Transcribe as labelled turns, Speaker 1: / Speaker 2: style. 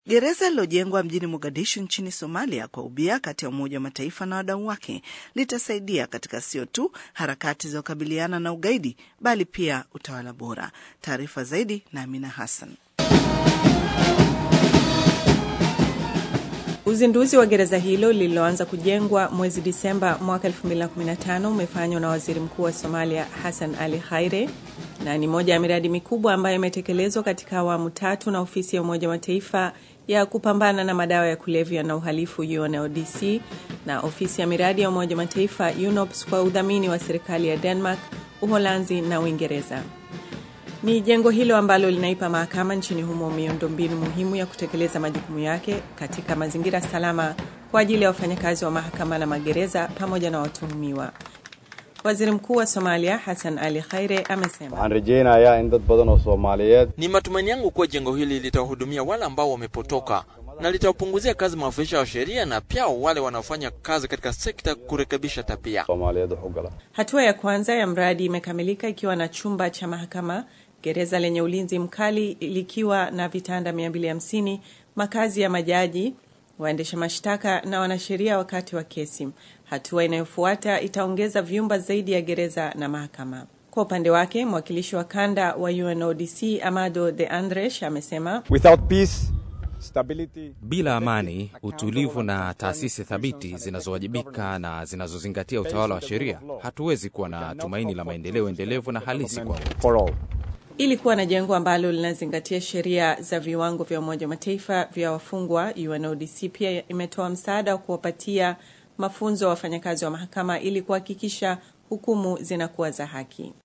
Speaker 1: Gereza lilojengwa mjini Mogadishu nchini Somalia kwa ubia kati ya Umoja wa Mataifa na wadau wake litasaidia katika sio tu harakati za kukabiliana na ugaidi bali pia utawala bora. Taarifa zaidi na Amina Hassan.
Speaker 2: Uzinduzi wa gereza hilo lililoanza kujengwa mwezi Disemba mwaka 2015 umefanywa na waziri mkuu wa Somalia Hassan Ali Khaire na ni moja ya miradi mikubwa ambayo imetekelezwa katika awamu tatu na ofisi ya Umoja wa Mataifa ya kupambana na madawa ya kulevya na uhalifu UNODC na ofisi ya miradi ya Umoja wa Mataifa UNOPS kwa udhamini wa serikali ya Denmark, Uholanzi na Uingereza. Ni jengo hilo ambalo linaipa mahakama nchini humo miundombinu muhimu ya kutekeleza majukumu yake katika mazingira salama kwa ajili ya wafanyakazi wa mahakama na magereza pamoja na watuhumiwa. Waziri Mkuu wa Somalia Hassan Ali Khaire amesema,
Speaker 3: waxaan rajaynayaa in dad badan oo Soomaaliyeed
Speaker 4: Ni matumaini yangu kuwa jengo hili litawahudumia wale ambao wamepotoka na litawapunguzia kazi maafisa wa sheria na pia wale wanaofanya kazi katika sekta kurekebisha tabia.
Speaker 3: Soomaaliyeed wax u gala
Speaker 2: hatua ya kwanza ya mradi imekamilika ikiwa na chumba cha mahakama, gereza lenye ulinzi mkali likiwa na vitanda 250, makazi ya majaji, waendesha mashtaka na wanasheria wakati wa kesi. Hatua inayofuata itaongeza vyumba zaidi ya gereza na mahakama. Kwa upande wake, mwakilishi wa kanda wa UNODC Amado de Andresh amesema
Speaker 5: Without peace, stability,
Speaker 6: Bila amani, utulivu na taasisi thabiti zinazowajibika na zinazozingatia utawala wa sheria, hatuwezi kuwa na tumaini la maendeleo endelevu na halisi kwa wote.
Speaker 5: for all.
Speaker 2: ili kuwa na jengo ambalo linazingatia sheria za viwango vya Umoja wa Mataifa vya wafungwa. UNODC pia imetoa msaada wa kuwapatia mafunzo wa wafanyakazi wa mahakama ili kuhakikisha hukumu zinakuwa za haki.